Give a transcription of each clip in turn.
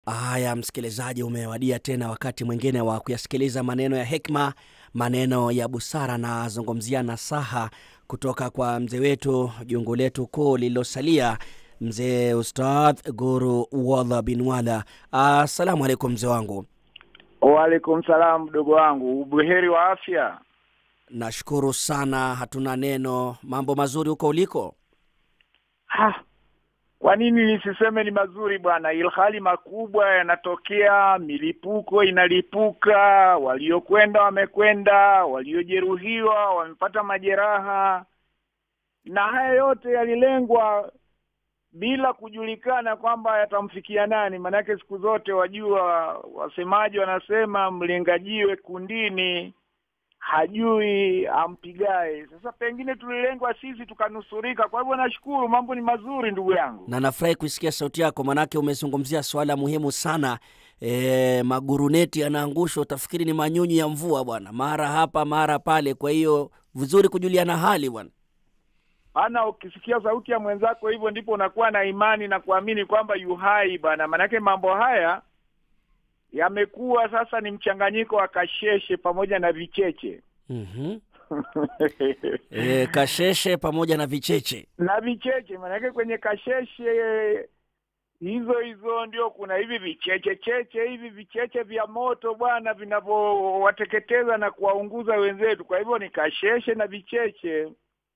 Haya, msikilizaji, umewadia tena wakati mwingine wa kuyasikiliza maneno ya hekima, maneno ya busara, na zungumzia nasaha kutoka kwa mzee wetu, jungu letu kuu lililosalia, mzee Ustadh Guru Wadha bin Wala. Assalamu alaikum mzee wangu. Waalaikum salam mdogo wangu, ubuheri wa afya? Nashukuru sana, hatuna neno. Mambo mazuri huko uliko? Ha, kwa nini nisiseme ni mazuri bwana, ilhali makubwa yanatokea, milipuko inalipuka, waliokwenda wamekwenda, waliojeruhiwa wamepata majeraha, na haya yote yalilengwa bila kujulikana kwamba yatamfikia nani. Maanake siku zote wajua, wasemaji wanasema mlengajiwe kundini hajui ampigae. Sasa pengine tulilengwa sisi tukanusurika. Kwa hivyo nashukuru, mambo ni mazuri ndugu yangu. Na nafurahi kuisikia sauti yako, manake umezungumzia swala muhimu sana. E, maguruneti yanaangushwa, utafikiri ni manyunyu ya mvua bwana, mara hapa mara pale. Kwa hiyo vizuri kujuliana hali bwana. Maana ukisikia sauti ya mwenzako hivyo, ndipo unakuwa na imani na kuamini kwamba yu hai bwana. Maanake mambo haya yamekuwa sasa ni mchanganyiko wa kasheshe pamoja na vicheche mm-hmm. E, kasheshe pamoja na vicheche na vicheche. Maanake kwenye kasheshe hizo hizo ndio kuna hivi vicheche cheche hivi vicheche vya moto bwana, vinavyowateketeza na kuwaunguza wenzetu. Kwa hivyo ni kasheshe na vicheche.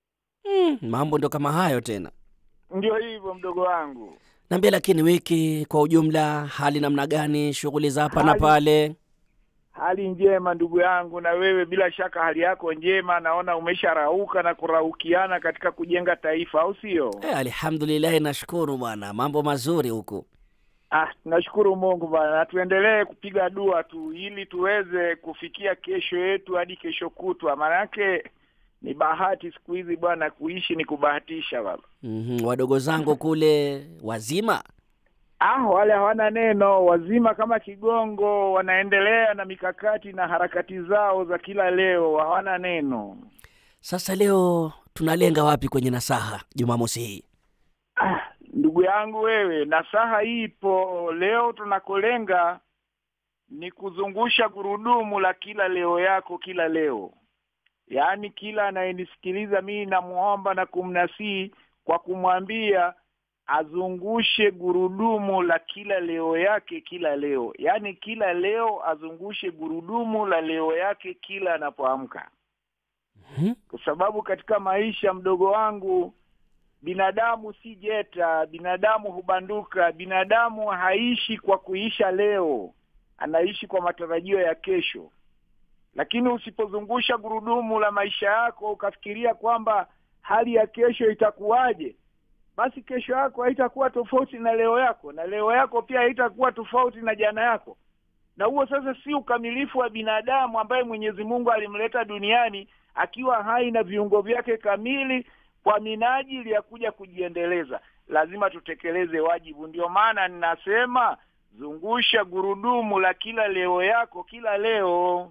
mm, mambo ndio kama hayo tena. Ndio hivyo mdogo wangu. Niambie, lakini wiki kwa ujumla, hali namna gani? Shughuli za hapa na Hali- pale? Hali njema ndugu yangu, na wewe bila shaka hali yako njema. Naona umesharauka na kuraukiana katika kujenga taifa, au sio? E, alhamdulillahi, nashukuru bwana, mambo mazuri huku. Ah, tunashukuru Mungu bwana, na tuendelee kupiga dua tu ili tuweze kufikia kesho yetu hadi kesho kutwa, maanake ni bahati siku hizi bwana, kuishi ni kubahatisha baba. mm wadogo zangu kule wazima? Ah, wale hawana neno, wazima kama kigongo, wanaendelea na mikakati na harakati zao za kila leo, hawana neno. Sasa leo tunalenga wapi kwenye nasaha Jumamosi hii? Ah, ndugu yangu wewe, nasaha ipo leo. Tunakolenga ni kuzungusha gurudumu la kila leo yako kila leo, yaani kila anayenisikiliza mimi namuomba na kumnasihi kwa kumwambia azungushe gurudumu la kila leo yake kila leo, yaani kila leo azungushe gurudumu la leo yake kila anapoamka, Mhm. kwa sababu katika maisha, mdogo wangu, binadamu si jeta, binadamu hubanduka. Binadamu haishi kwa kuisha leo, anaishi kwa matarajio ya kesho. Lakini usipozungusha gurudumu la maisha yako ukafikiria kwamba hali ya kesho itakuwaje, basi kesho yako haitakuwa tofauti na leo yako, na leo yako pia haitakuwa tofauti na jana yako. Na huo sasa si ukamilifu wa binadamu ambaye Mwenyezi Mungu alimleta duniani akiwa hai na viungo vyake kamili kwa minajili ya kuja kujiendeleza. Lazima tutekeleze wajibu. Ndio maana ninasema zungusha gurudumu la kila leo yako kila leo.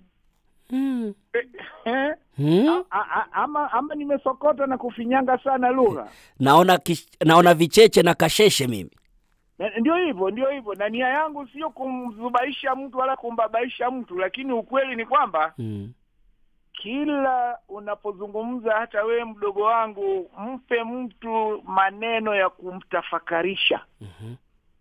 Mm. Eh, eh, Hmm? a- a- ama, ama nimesokota na kufinyanga sana lugha. Naona kish, naona vicheche na kasheshe mimi. Na- Ndio hivyo, ndio hivyo, na nia yangu sio kumzubaisha mtu wala kumbabaisha mtu, lakini ukweli ni kwamba Mm. kila unapozungumza, hata wewe mdogo wangu, mpe mtu maneno ya kumtafakarisha, Mhm.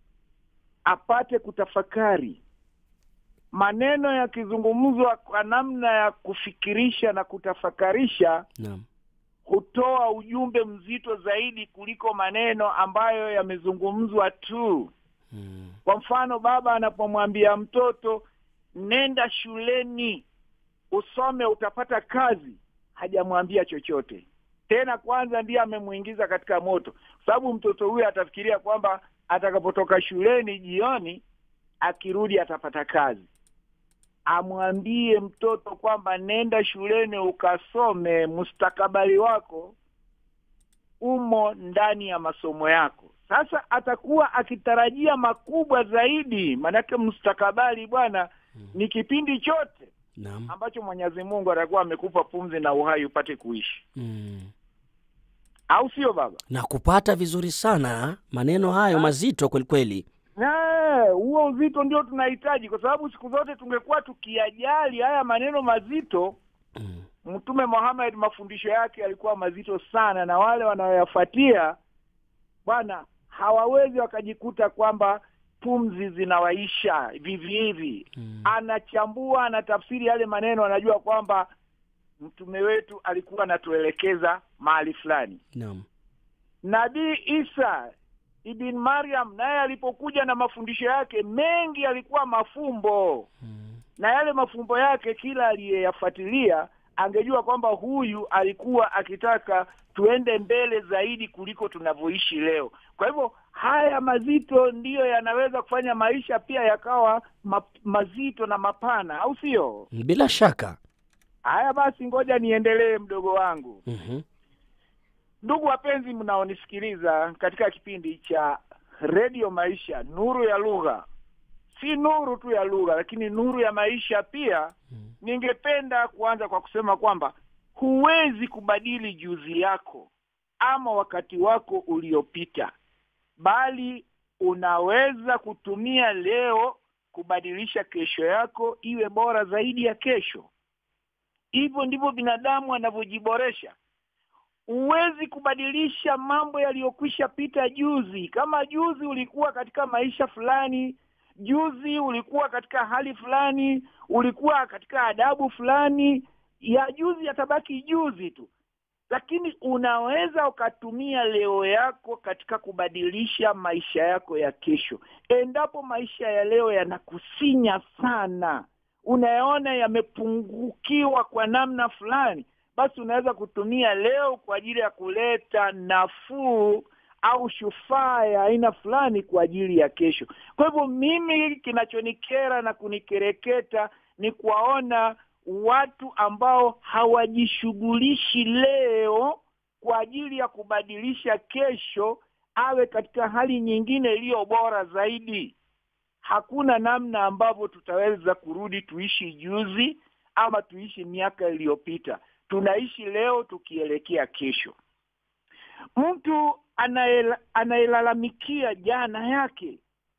apate kutafakari. Maneno yakizungumzwa kwa namna ya kufikirisha na kutafakarisha, Naam. hutoa ujumbe mzito zaidi kuliko maneno ambayo yamezungumzwa tu. Mm. Kwa mfano, baba anapomwambia mtoto nenda shuleni usome utapata kazi, hajamwambia chochote tena. Kwanza ndiye amemwingiza katika moto, kwa sababu mtoto huyo atafikiria kwamba atakapotoka shuleni jioni, akirudi atapata kazi. Amwambie mtoto kwamba nenda shuleni ukasome, mustakabali wako umo ndani ya masomo yako. Sasa atakuwa akitarajia makubwa zaidi, maanake mustakabali bwana ni kipindi chote Naam. ambacho Mwenyezi Mungu atakuwa amekupa pumzi na uhai upate kuishi, Mm. au sio baba? Na kupata vizuri sana maneno hayo mazito kweli kweli. na huo uzito ndio tunahitaji, kwa sababu siku zote tungekuwa tukiyajali haya maneno mazito. Mm. Mtume Muhammad mafundisho yake yalikuwa mazito sana, na wale wanaoyafuatia bwana hawawezi wakajikuta kwamba pumzi zinawaisha vivi hivi. Mm. Anachambua, anatafsiri yale maneno, anajua kwamba mtume wetu alikuwa anatuelekeza mahali fulani. Naam. Nabii Isa ibn Maryam naye alipokuja na mafundisho yake mengi yalikuwa mafumbo, Mm. na yale mafumbo yake kila aliyeyafuatilia angejua kwamba huyu alikuwa akitaka tuende mbele zaidi kuliko tunavyoishi leo. Kwa hivyo haya mazito ndiyo yanaweza kufanya maisha pia yakawa ma, mazito na mapana, au sio? Bila shaka. Haya basi, ngoja niendelee, mdogo wangu. Mhm. Ndugu wapenzi mnaonisikiliza katika kipindi cha redio Maisha, nuru ya lugha, si nuru tu ya lugha, lakini nuru ya maisha pia. Mm. Ningependa kuanza kwa kusema kwamba huwezi kubadili juzi yako ama wakati wako uliopita, bali unaweza kutumia leo kubadilisha kesho yako iwe bora zaidi ya kesho. Hivyo ndivyo binadamu anavyojiboresha. Huwezi kubadilisha mambo yaliyokwisha pita juzi. Kama juzi ulikuwa katika maisha fulani, juzi ulikuwa katika hali fulani, ulikuwa katika adabu fulani, ya juzi yatabaki juzi tu, lakini unaweza ukatumia leo yako katika kubadilisha maisha yako ya kesho. Endapo maisha ya leo yanakusinya sana, unayaona yamepungukiwa kwa namna fulani, basi unaweza kutumia leo kwa ajili ya kuleta nafuu au shufaa ya aina fulani kwa ajili ya kesho. Kwa hivyo mimi, kinachonikera na kunikereketa ni kuwaona watu ambao hawajishughulishi leo kwa ajili ya kubadilisha kesho awe katika hali nyingine iliyo bora zaidi. Hakuna namna ambavyo tutaweza kurudi tuishi juzi ama tuishi miaka iliyopita. Tunaishi leo tukielekea kesho. Mtu anaela- anayelalamikia jana yake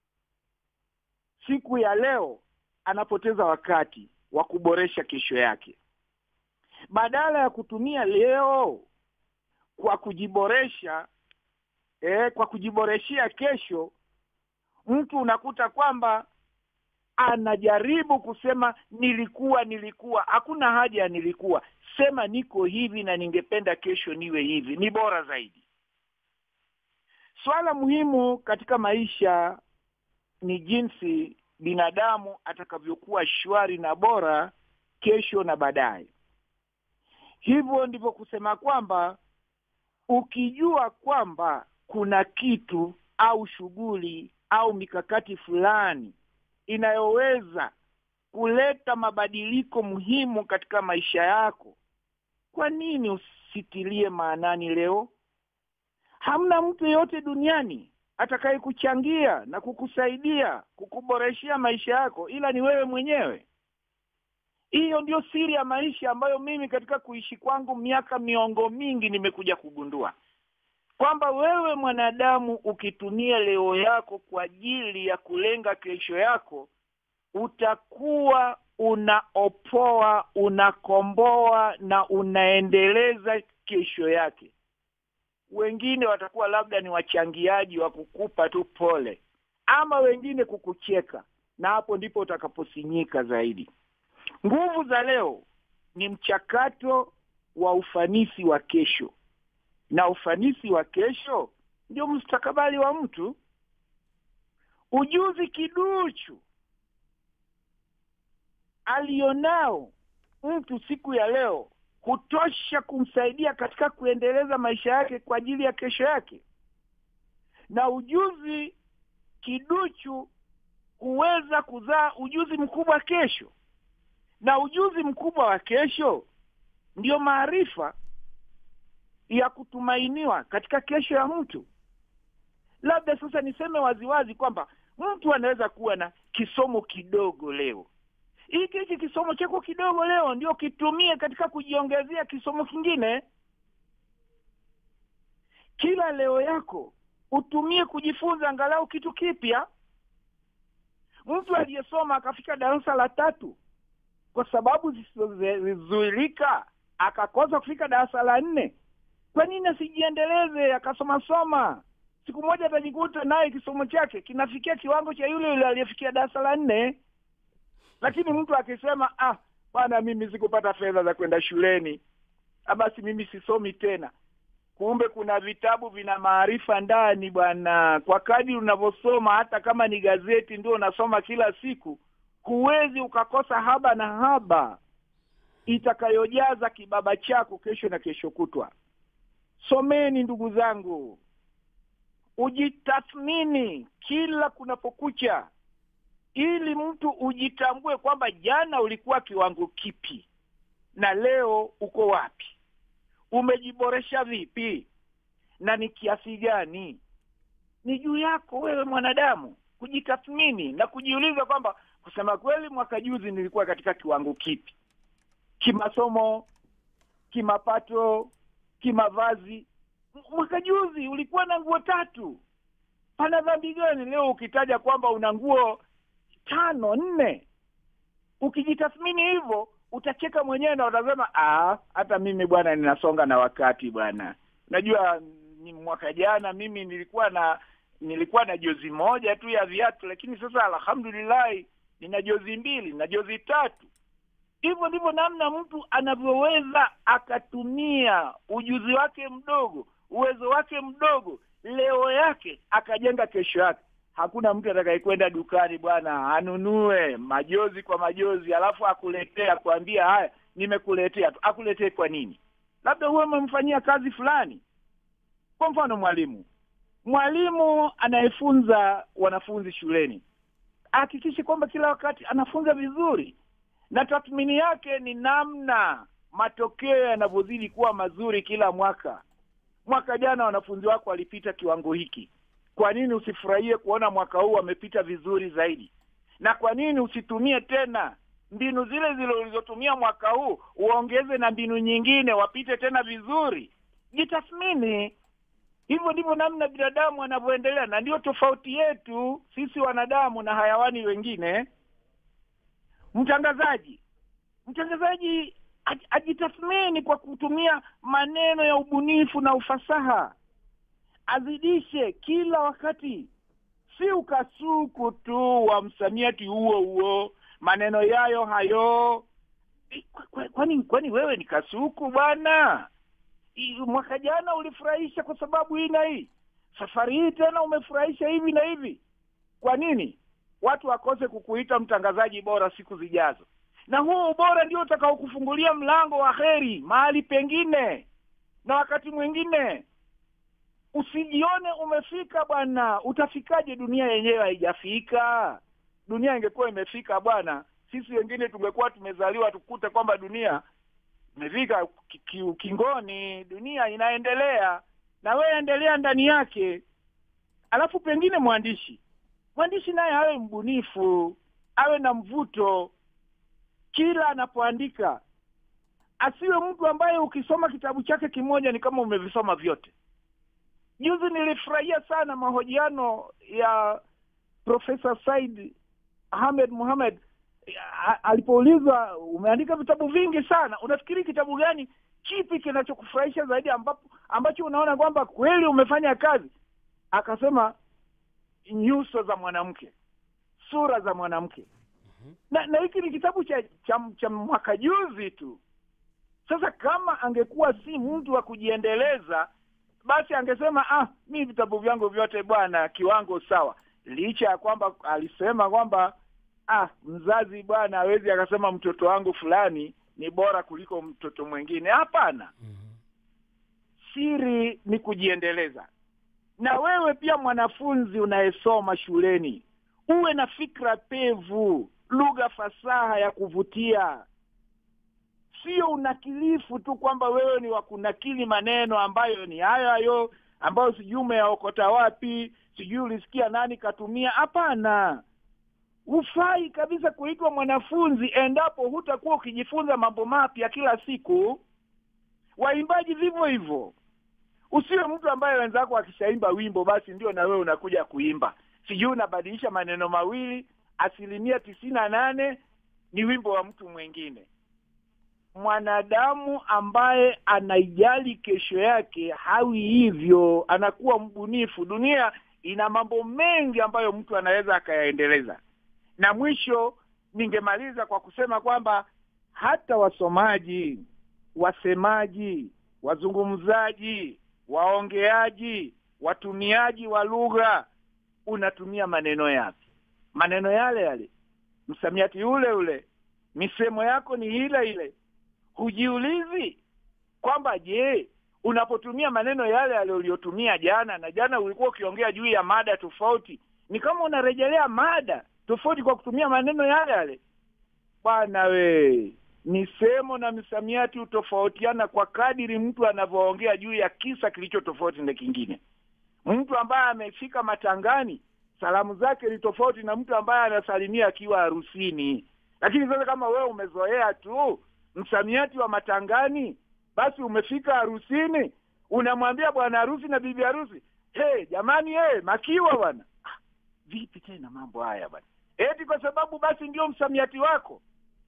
siku ya leo anapoteza wakati wa kuboresha kesho yake. Badala ya kutumia leo kwa kujiboresha eh, kwa kujiboreshea kesho, mtu unakuta kwamba anajaribu kusema nilikuwa nilikuwa. Hakuna haja ya nilikuwa, sema niko hivi na ningependa kesho niwe hivi, ni bora zaidi. Swala muhimu katika maisha ni jinsi binadamu atakavyokuwa shwari na bora kesho na baadaye. Hivyo ndivyo kusema kwamba ukijua kwamba kuna kitu au shughuli au mikakati fulani inayoweza kuleta mabadiliko muhimu katika maisha yako, kwa nini usitilie maanani leo? Hamna mtu yeyote duniani atakaye kuchangia na kukusaidia kukuboreshea maisha yako ila ni wewe mwenyewe. Hiyo ndio siri ya maisha ambayo mimi katika kuishi kwangu miaka miongo mingi nimekuja kugundua kwamba wewe mwanadamu ukitumia leo yako kwa ajili ya kulenga kesho yako, utakuwa unaopoa, unakomboa na unaendeleza kesho yake. Wengine watakuwa labda ni wachangiaji wa kukupa tu pole, ama wengine kukucheka, na hapo ndipo utakaposinyika zaidi. Nguvu za leo ni mchakato wa ufanisi wa kesho, na ufanisi wa kesho ndio mustakabali wa mtu. Ujuzi kiduchu alionao mtu siku ya leo hutosha kumsaidia katika kuendeleza maisha yake kwa ajili ya kesho yake, na ujuzi kiduchu huweza kuzaa ujuzi mkubwa kesho, na ujuzi mkubwa wa kesho ndiyo maarifa ya kutumainiwa katika kesho ya mtu. Labda sasa niseme waziwazi kwamba mtu anaweza kuwa na kisomo kidogo leo. Hiki hiki kisomo chako kidogo leo ndio kitumie katika kujiongezea kisomo kingine. Kila leo yako utumie kujifunza angalau kitu kipya. mtu aliyesoma akafika darasa la tatu kwa sababu zisizozuilika akakosa kufika darasa la nne kwa nini asijiendeleze akasoma soma siku moja atajikuta naye kisomo chake kinafikia kiwango cha yule yule aliyefikia darasa la nne lakini mtu akisema ah bwana mimi sikupata fedha za kwenda shuleni ah, basi mimi sisomi tena kumbe kuna vitabu vina maarifa ndani bwana kwa kadri unavyosoma hata kama ni gazeti ndio unasoma kila siku huwezi ukakosa haba na haba itakayojaza kibaba chako kesho na kesho kutwa someni ndugu zangu ujitathmini kila kunapokucha ili mtu ujitambue kwamba jana ulikuwa kiwango kipi na leo uko wapi umejiboresha vipi na ni kiasi gani ni juu yako wewe mwanadamu kujitathmini na kujiuliza kwamba kusema kweli mwaka juzi nilikuwa katika kiwango kipi kimasomo kimapato kimavazi mwaka juzi ulikuwa na nguo tatu pana dhambi gani leo ukitaja kwamba una nguo tano nne ukijitathmini hivyo utacheka mwenyewe na utasema "Ah, hata mimi bwana ninasonga na wakati bwana unajua ni mwaka jana mimi nilikuwa na nilikuwa na jozi moja tu ya viatu lakini sasa alhamdulillahi nina jozi mbili na jozi tatu hivyo ndivyo namna mtu anavyoweza akatumia ujuzi wake mdogo uwezo wake mdogo leo yake akajenga kesho yake hakuna mtu atakayekwenda dukani bwana anunue majozi kwa majozi alafu akuletee akuambia haya nimekuletea tu akuletee kwa nini labda huwe umemfanyia kazi fulani kwa mfano mwalimu mwalimu anayefunza wanafunzi shuleni ahakikishe kwamba kila wakati anafunza vizuri na tathmini yake ni namna matokeo yanavyozidi kuwa mazuri kila mwaka mwaka jana wanafunzi wako walipita kiwango hiki kwa nini usifurahie kuona mwaka huu wamepita vizuri zaidi na kwa nini usitumie tena mbinu zile zile ulizotumia mwaka huu uongeze na mbinu nyingine wapite tena vizuri jitathmini hivyo ndivyo namna binadamu anavyoendelea na ndio tofauti yetu sisi wanadamu na hayawani wengine mtangazaji mtangazaji aj- ajitathmini kwa kutumia maneno ya ubunifu na ufasaha azidishe kila wakati si ukasuku tu wa msamiati huo huo maneno yayo hayo Eh, kwa- kwa- kwani kwani wewe ni kasuku bwana I- mwaka jana ulifurahisha kwa sababu hii na hii safari hii tena umefurahisha hivi na hivi kwa nini watu wakose kukuita mtangazaji bora siku zijazo na huo ubora ndio utakaokufungulia mlango wa heri mahali pengine na wakati mwingine usijione umefika bwana utafikaje dunia yenyewe haijafika dunia ingekuwa imefika bwana sisi wengine tungekuwa tumezaliwa tukute kwamba dunia imefika ki- ki- ukingoni dunia inaendelea na wewe endelea ndani yake alafu pengine mwandishi mwandishi naye awe mbunifu awe na mvuto kila anapoandika asiwe mtu ambaye ukisoma kitabu chake kimoja ni kama umevisoma vyote juzi nilifurahia sana mahojiano ya profesa said ahmed muhamed a- alipoulizwa umeandika vitabu vingi sana unafikiri kitabu gani kipi kinachokufurahisha zaidi ambapo ambacho unaona kwamba kweli umefanya kazi akasema nyuso za mwanamke sura za mwanamke na na hiki ni kitabu cha cha, cha mwaka juzi tu sasa kama angekuwa si mtu wa kujiendeleza basi angesema ah mi vitabu vyangu vyote bwana kiwango sawa licha ya kwamba alisema kwamba ah mzazi bwana hawezi akasema mtoto wangu fulani ni bora kuliko mtoto mwingine hapana siri ni kujiendeleza na wewe pia mwanafunzi unayesoma shuleni uwe na fikra pevu lugha fasaha ya kuvutia sio unakilifu tu kwamba wewe ni wa kunakili maneno ambayo ni hayo hayo ambayo sijui umeyaokota wapi sijui ulisikia nani katumia hapana hufai kabisa kuitwa mwanafunzi endapo hutakuwa ukijifunza mambo mapya kila siku waimbaji vivyo hivyo usiwe mtu ambaye wenzako akishaimba wimbo basi ndio na wewe unakuja kuimba sijui unabadilisha maneno mawili asilimia tisini na nane ni wimbo wa mtu mwingine. Mwanadamu ambaye anaijali kesho yake hawi hivyo, anakuwa mbunifu. Dunia ina mambo mengi ambayo mtu anaweza akayaendeleza. Na mwisho, ningemaliza kwa kusema kwamba hata wasomaji, wasemaji, wazungumzaji, waongeaji, watumiaji wa lugha, unatumia maneno yapi? Maneno yale yale, msamiati ule ule, misemo yako ni ile ile. Hujiulizi kwamba je, unapotumia maneno yale yale uliyotumia jana, na jana ulikuwa ukiongea juu ya mada tofauti, ni kama unarejelea mada tofauti kwa kutumia maneno yale yale. Bwana we, misemo na misamiati hutofautiana kwa kadiri mtu anavyoongea juu ya kisa kilicho tofauti na kingine. Mtu ambaye amefika matangani, salamu zake ni tofauti na mtu ambaye anasalimia akiwa harusini. Lakini sasa kama wewe umezoea tu msamiati wa matangani, basi umefika harusini, unamwambia bwana harusi na bibi harusi, hey, jamani, hey, makiwa bwana. Ah, vipi tena mambo haya bwana? Eti kwa sababu basi ndio msamiati wako?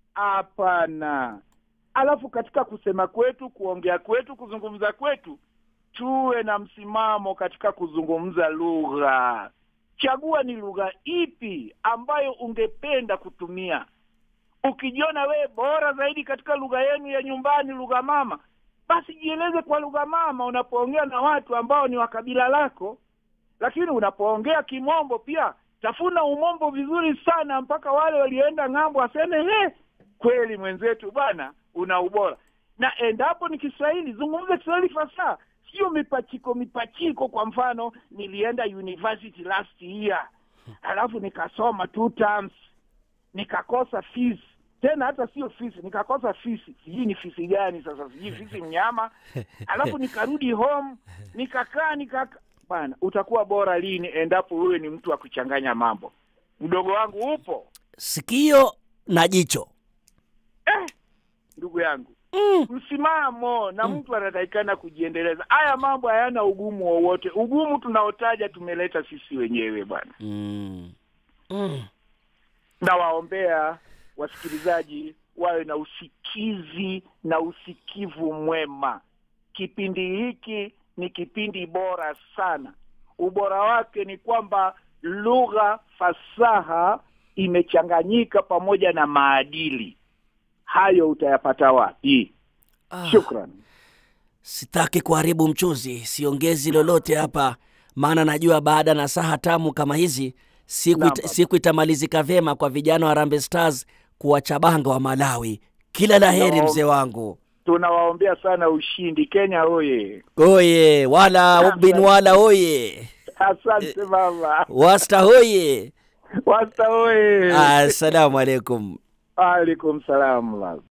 Hapana. Alafu katika kusema kwetu, kuongea kwetu, kuzungumza kwetu, tuwe na msimamo katika kuzungumza lugha. Chagua ni lugha ipi ambayo ungependa kutumia. Ukijiona wewe bora zaidi katika lugha yenu ya nyumbani, lugha mama, basi jieleze kwa lugha mama unapoongea na watu ambao ni wa kabila lako. Lakini unapoongea kimombo pia tafuna umombo vizuri sana mpaka wale walioenda ng'ambo waseme he, kweli mwenzetu bwana una ubora. Na endapo ni Kiswahili, zungumza Kiswahili fasaha, sio mipachiko mipachiko. Kwa mfano, nilienda university last year, alafu nikasoma two terms, nikakosa fees tena hata sio fisi, nikakosa fisi, sijui ni fisi gani sasa, sijui fisi mnyama. Alafu nikarudi home, nikakaa nikaka bana, utakuwa bora lini endapo wewe ni mtu wa kuchanganya mambo? Mdogo wangu upo sikio na jicho eh, ndugu yangu mm. msimamo na mtu anatakikana kujiendeleza. Haya mambo hayana ugumu wowote. Ugumu tunaotaja tumeleta sisi wenyewe bwana. Mm. Mm. Nawaombea wasikilizaji wawe na usikizi na usikivu mwema. Kipindi hiki ni kipindi bora sana. Ubora wake ni kwamba lugha fasaha imechanganyika pamoja na maadili. Hayo utayapata wapi? Ah, Shukran. sitaki kuharibu mchuzi, siongezi lolote hapa, maana najua baada na saha tamu kama hizi siku, Naam, ita, baba. siku itamalizika vyema kwa vijana wa Harambee Stars kuwachabanga wa Malawi. Kila la heri Naam. mzee wangu. Tunawaombea sana ushindi. Kenya oye! Oye wala Naam, bin baba. wala oye Asante baba. wasta hoye. Wasta oye! Assalamu alaikum. Alaikum salam.